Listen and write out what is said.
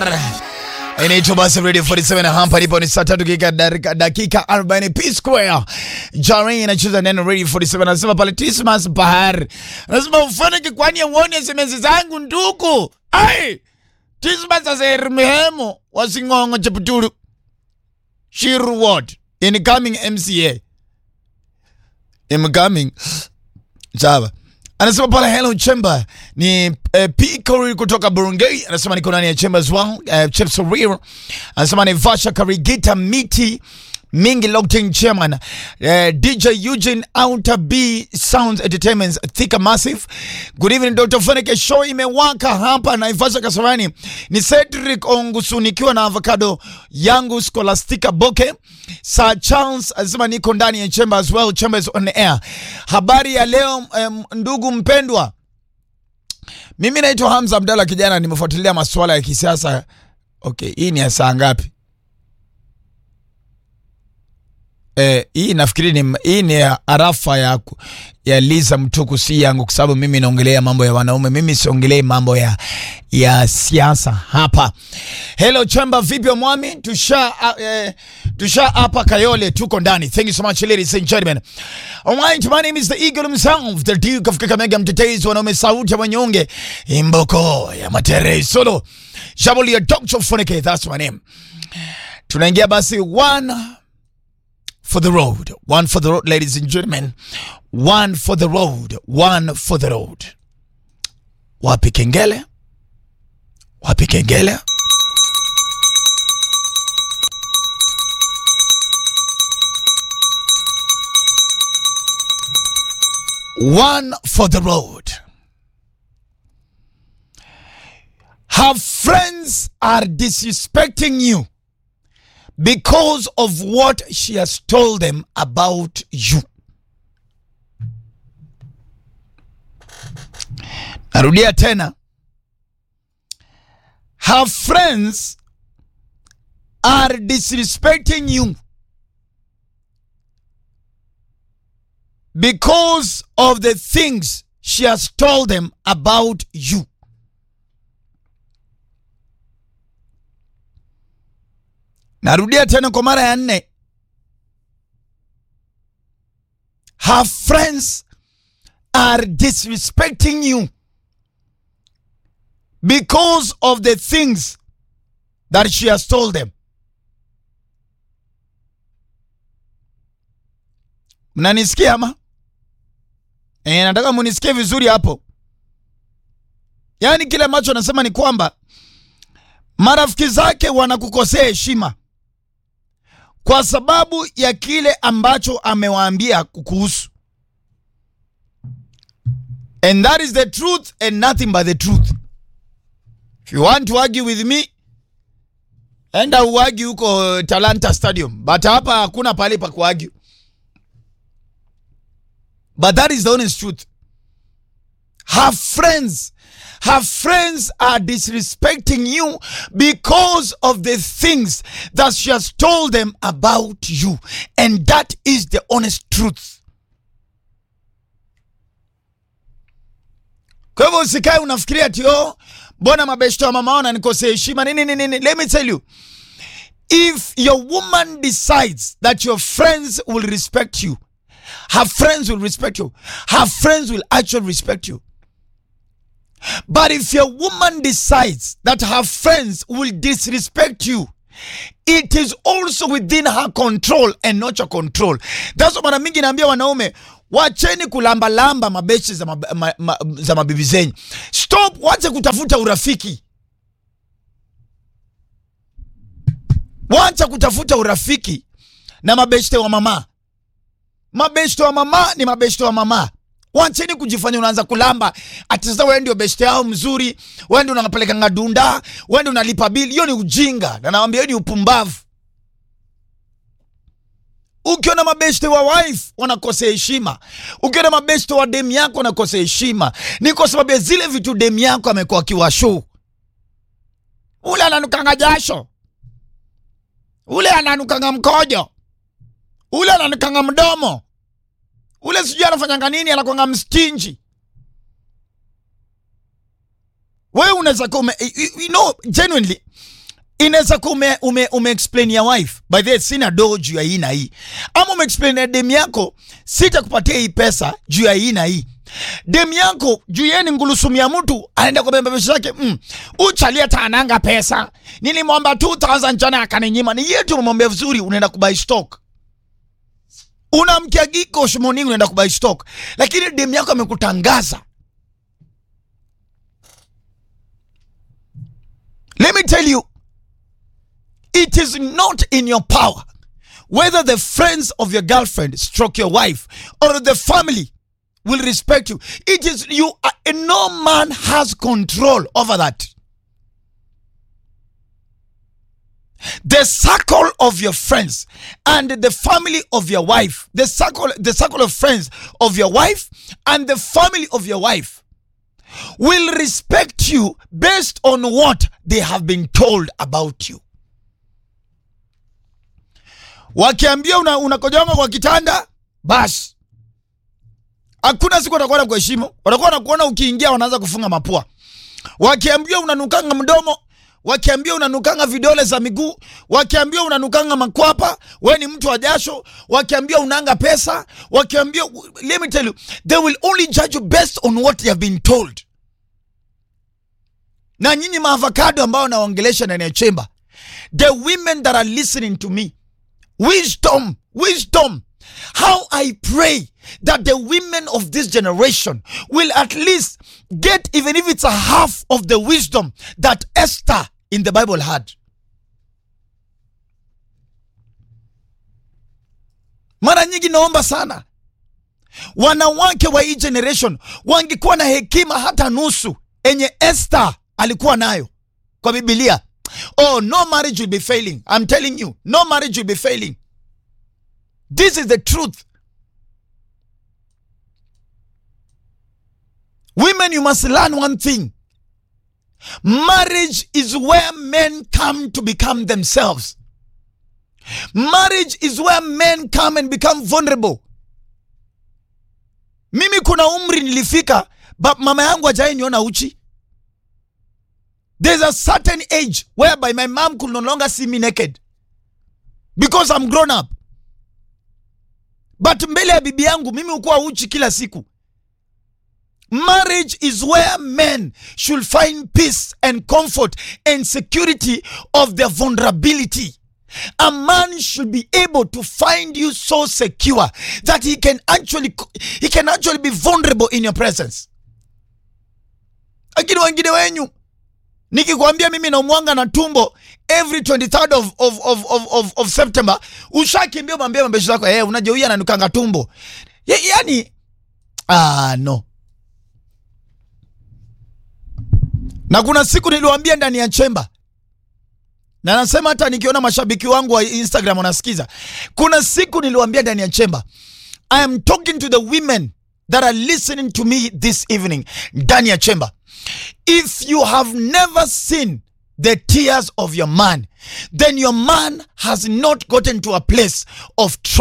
Bahar inaitwa basi Radio 47 hapa nipo ni saa tatu dakika dakika 40 P Square. Jari inacheza neno Radio 47 anasema pale Christmas Bahar. Anasema ufanye kwani uone SMS zangu ndugu. Ai! Christmas asermehemo wasingongo cheputulu. Shiru Ward incoming MCA. Incoming. Sawa. Anasema pale hello chamber ni uh, P Corey kutoka Burungei anasema niko ndani ya chamber as well uh, Chips Real anasema ni Vasha Karigita Miti Mingi Lockton Chairman uh, DJ Eugene Outer B Sounds Entertainment Thika Massive Good evening Dr. Funike show imewaka hapa na Ivasha Kasarani ni Cedric Ongusu nikiwa na avocado yangu Scholastica Boke Sir Charles anasema niko ndani ya chamber as well chambers on air habari ya leo um, ndugu mpendwa mimi naitwa Hamza Abdalla kijana nimefuatilia masuala ya kisiasa okay hii ni ya saa ngapi Eh, hii nafikiri ni hii ni arafa ya, ya Liza Mtuku, si yangu, kwa sababu mimi naongelea mambo ya wanaume, mimi siongelei mambo ya ya siasa hapa. Hello chamba, vipi mwami? Tusha uh, eh, tusha hapa Kayole, tuko ndani. Thank you so much ladies and gentlemen. Alright, my name is the Eagle himself, the Duke of Kakamega, mtetezi wanaume, sauti ya wanyonge, imboko ya matere solo, Shabuli ya Dr. Funike, that's my name. Tunaingia basi one for the road. One for the road, ladies and gentlemen. One for the road. One for the road. Wapi kengele? Wapi kengele? One for the road. Her friends are disrespecting you because of what she has told them about you. Narudia tena. Her friends are disrespecting you because of the things she has told them about you. Narudia tena kwa mara ya nne. Her friends are disrespecting you because of the things that she has told them. Mnanisikia ama? E, nataka munisikie vizuri hapo. Yaani kile ambacho anasema ni kwamba marafiki zake wanakukosea heshima kwa sababu ya kile ambacho amewaambia kukuhusu. And that is the truth and nothing but the truth. If you want to argue with me, enda uargue huko Talanta Stadium, but hapa hakuna pale pa kuargue. But that is the honest truth. Her friends, her friends are disrespecting you because of the things that she has told them about you. And that is the honest truth. Kwa hivyo usikae unafikiria ati oh, mbona mabeshto wa mama wana nikosea heshima nini nini nini. Let me tell you, if your woman decides that your friends will respect you, her friends will respect you. Her friends will actually respect you. But if your woman decides that her friends will disrespect you, it is also within her control and not your control. That's mara mingi naambia wanaume wacheni kulambalamba mabeshi za, mab ma ma za mabibi zenyu. Stop, wache kutafuta urafiki. Wacha kutafuta urafiki na mabeshte wa mama. Mabeshte wa mama ni mabeshte wa mama. Wacheni kujifanya unaanza kulamba ati sasa wewe ndio beshte yao mzuri, wewe ndio unapeleka ngadunda, wewe ndio unalipa bili. Hiyo ni ujinga, na nawaambia hiyo ni upumbavu. Ukiona mabeshte wa wife wanakosea heshima, ukiona mabeshte wa demu yako wanakosea heshima, ni kwa sababu ya zile vitu demu yako amekuwa akiwashow. Ule ananukanga jasho, ule ananukanga mkojo, ule ananukanga mdomo ule sijui anafanyanga nini, anakwanga mstinji. Wewe unaweza kuwa you know, genuinely inaweza kuwa ume, ume, ume explain ya wife by the way, sina doo juu ya hii na hii, ama ume explain ya dem yako sitakupatia hii pesa juu ya hii na hii. Dem yako juu yeye ni ngulusumu ya mtu anaenda kwa bembe besho yake mm, uchalia tananga pesa nilimwomba 2000 jana akaninyima. Ni yetu umemwambia vizuri, unaenda kubuy stock unamkia giko shimoni, unaenda kubuy stock, lakini dem yako amekutangaza. Let me tell you it is not in your power whether the friends of your girlfriend stroke your wife or the family will respect you it is you uh, no man has control over that the circle of your friends and the family of your wife the circle the circle of friends of your wife and the family of your wife will respect you based on what they have been told about you wakiambia una, unakojonga kwa kitanda basi hakuna siku watakuwa na kuheshimu watakuwa wanakuona ukiingia wanaanza kufunga mapua wakiambia unanukanga mdomo wakiambia unanukanga vidole za miguu wakiambia unanukanga makwapa we ni mtu wa jasho wakiambia unanga pesa wakiambia let me tell you they will only judge you based on what they have been told na nyinyi maavocado ambao nawaongelesha ndani ya chemba the women that are listening to me wisdom wisdom how i pray that the women of this generation will at least get even if it's a half of the wisdom that esther in the bible had mara nyingi naomba sana wanawake wa hii generation wangekuwa na hekima hata nusu enye esther alikuwa nayo kwa bibilia oh no marriage will be failing i'm telling you no marriage will be failing this is the truth women you must learn one thing marriage is where men come to become themselves marriage is where men come and become vulnerable mimi kuna umri nilifika but mama yangu ajai niona uchi there's a certain age whereby my mom could no longer see me naked because i'm grown up but mbele ya bibi yangu mimi hukuwa uchi kila siku marriage is where men should find peace and comfort and security of their vulnerability a man should be able to find you so secure that he can actually he can actually be vulnerable in your presence lakini wengine wenyu nikikwambia mimi naumwanga na tumbo every 23rd of, of, of, of, of, of september ushakimbia mwambia mabesho zako hey, unajua huyu ananukanga tumbo ya, yani ah, no na kuna siku niliwambia ndani ya chemba na nasema hata nikiona mashabiki wangu wa instagram wanasikiza kuna siku niliwambia ndani ya chemba i am talking to the women that are listening to me this evening ndani ya chemba if you have never seen the tears of your man then your man has not gotten to a place of trust